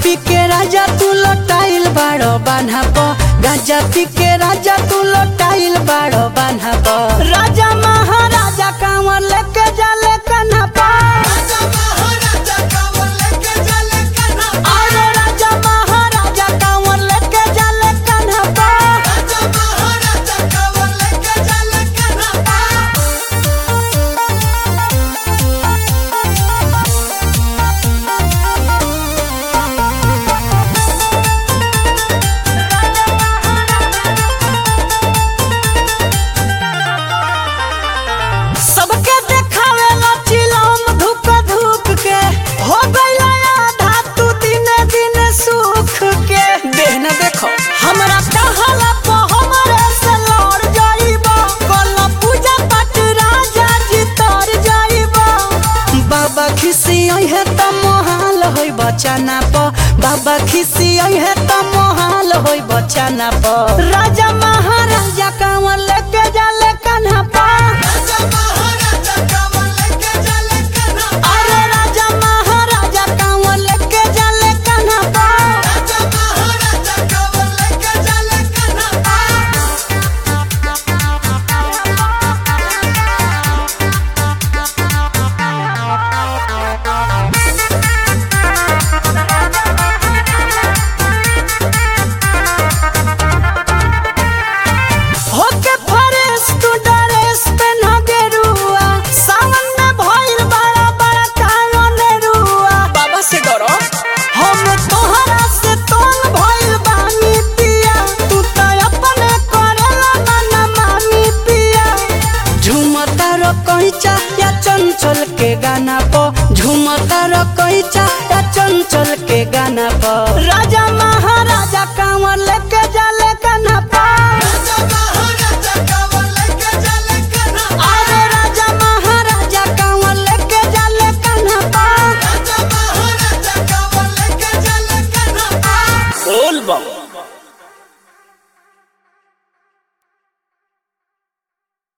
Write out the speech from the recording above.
पी के राजा तू लटाइल बाड़ो बान्हा प गांजा पी के राजा तू लटाइल बाड़ो बान्हा प राजा महाराजा कांवर लेके जाले कन्हा प अरे राजा महाराजा कांवर लेके जाले कन्हा प सबके देखावेला चिलम धुक धुक के हो गइला आधा तू दिने दिने सुख के देह न देखो हमरा कहला प हमरे से लड़ जाइबा कल पूजा पाठ राजा जी तर जाइबा बाबा खिसी है त मोहाल होई बचाना प बाबा खिसी है त मोहाल होई बचाना प राजा महाराजा कांवर लेके जाले कन्हा पा अरे राजा महाराजा कांवर लेके जाले कन्हा पा होके फरेस तू ड्रेस पेन्ह गेरुआ सावन में भइल बड़ा बड़ा कावन रुआ बाबा से डरो हम तोहरा से तोल भइल बानी पिया तू त अपने करेला ना मानी पिया झुमता रो कहिचा या चंचल के गाना प झुमता रो कहिचा या चंचल के गाना प